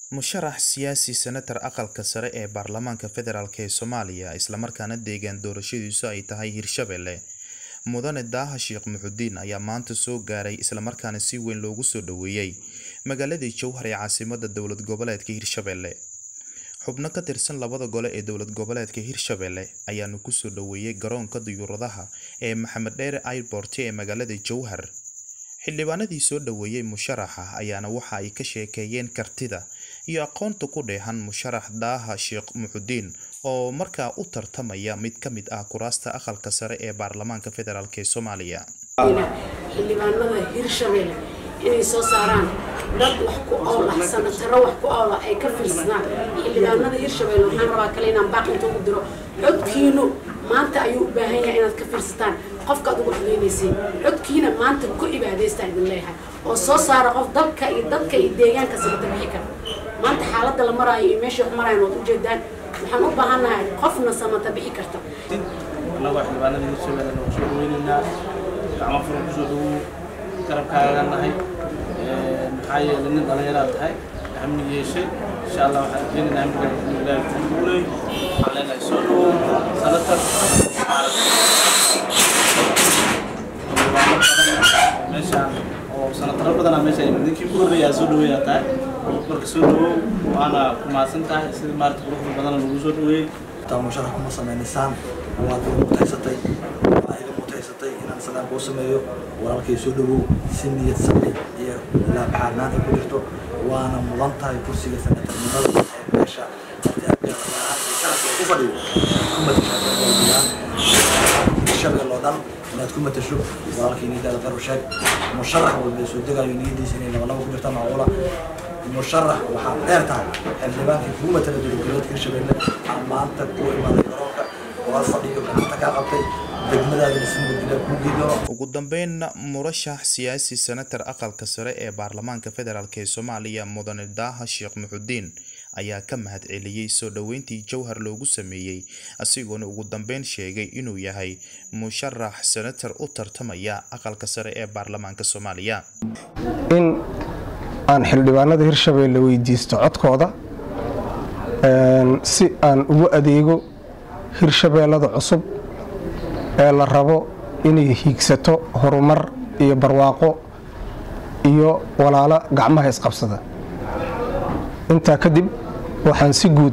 musharax siyaasi senatar aqalka sare ee baarlamaanka federaalk ee soomaaliya islamarkaana deegaan doorashadiisu ay tahay hirshabelle mudane daaha sheekh muxudiin ayaa maanta soo gaaray islamarkaana si weyn loogu soo dhoweeyey magaaladii jowhar ee caasimada dowlad goboleedka hirshabelle xubno ka tirsan labada gole ee dowlad goboleedka hirshabelle ayaanu kusoo dhoweeyey garoonka diyuuradaha ee maxamed dheere airport ee magaalada jowhar xildhibaanadii soo dhoweeyey musharaxa ayaana waxa ay ka sheekeeyeen kartida iyo aqoonta ku dheehan musharax daaha sheekh muxudiin oo markaa u tartamaya mid ka mid ah kuraasta aqalka sare ee baarlamaanka federaalk ee soomaaliya xildhibaanada hirshabelle inay soo saaraan dad wax ku oola sanataro wax ku oola ay ka fiirsadaan xildhibaanada hirshabelle waxaan rabaa kale inaan baaq inta ugu diro codkiinu maanta ayuu u baahan yahay inaad ka fiirsataan qofkaad ugu xugeynaysiin codkiina maanta ku cibaadaysta idin leeyahay oo soo saara qof dalka iyo dadka iyo deegaanka sabata bixi kara maanta xaaladda la maraayo iyo meesha wax maraayan waad ujeedaan waxaan u baahannahay qofna samata bixi karta annagoo xildhibaanada hirshabelle nagu soo dhaweynaynaa gacmo furan kusoo dhawow garabkaaga nahay maxaa yeelay nin dhallinyaraad tahay hamni yeeshay insha allah waxaan rajeynaynaa hamnigaa inuu ilaahay kuu guulay waxaan leenahay soo dhawow sanatar meeshaan oo sanataro badanaa meesha ninkii ugu horreeyaa soo dhaweeyaa tahay marka soo dhawow waana ku mahadsan tahay sidii maarata quruxda badana lagu soo dhaweeyey taa musharax kuma sameynaysaan waad iga mutaysatay waa iga mutaysatay inaan sadaan kuu sameeyo walaalkay soo dhawow si niyad sami iyo laabaxaarnaan ay ku jirto waana mudan tahay kursiga sanatarnimada ee meesha ku fadhiyo ku matashaa shabeel oo dhan inaad ku matasho walaalkay niyadaada qaru sheeg musharax walba soo degayo niyadiisa inay labalaba ku jirta macquula musharax waxaa dheer tahay xildhibaankii kugu matala dowladgoboleedka hirshabelle aan maanta ku imaaday garoonka waa fadhiyo gacanta kaa qabtay degmadaadana si nabadgelya kuu geeyo ugu dambeynna murashax siyaasi senatar aqalka sare ee baarlamaanka federaalk ee soomaaliya mudane daaha sheekh muxudiin ayaa ka mahad celiyey soo dhoweyntii jowhar loogu sameeyey asigoona ugu dambeyn sheegay inuu yahay musharax senatar u tartamaya aqalka sare ee baarlamaanka soomaaliya in aan xildhibaanada hirshabelle weydiisto codkooda si aan ugu adeego hirshabeellada cusub ee la rabo inay hiigsato horumar iyo barwaaqo iyo walaalo gacmaha isqabsada intaa kadib waxaan si guud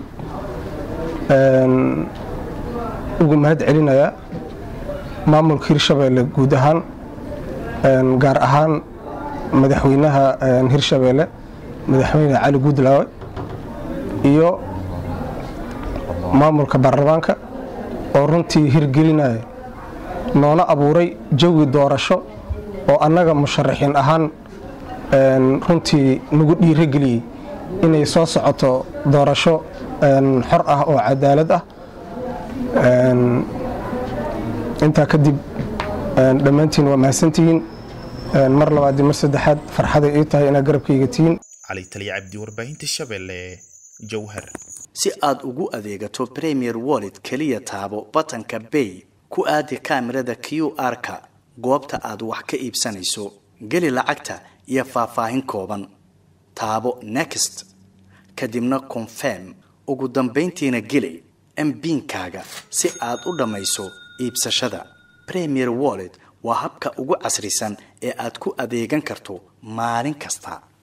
ugu mahad celinayaa maamulka hirshabelle guud ahaan gaar ahaan madaxweynaha hirshabelle madaxweyne cali guudlaawe iyo maamulka baarlamaanka oo runtii hirgelinaya noona abuuray jawi doorasho oo annaga musharaxiin ahaan runtii nagu dhiirogeliyey inay soo socoto doorasho xor ah oo cadaalad ah intaa kadib dhammaantiin waa mahadsantihiin mar labaad mar saddexaad farxaday ii tahay inaad garabkayga tihiin cali taliya cabdi warbaahinta shabeelle jowhar si aad ugu adeegato premier wallet keliya taabo batanka bay ku aadi kaamirada q r-ka goobta aad wax ka iibsanayso geli lacagta iyo faahfaahin kooban taabo next kadibna confirm ugu dambayntiina geli mbiinkaaga si aad u dhammayso iibsashada premier wallet waa habka ugu casrisan ee aad ku adeegan karto maalin kasta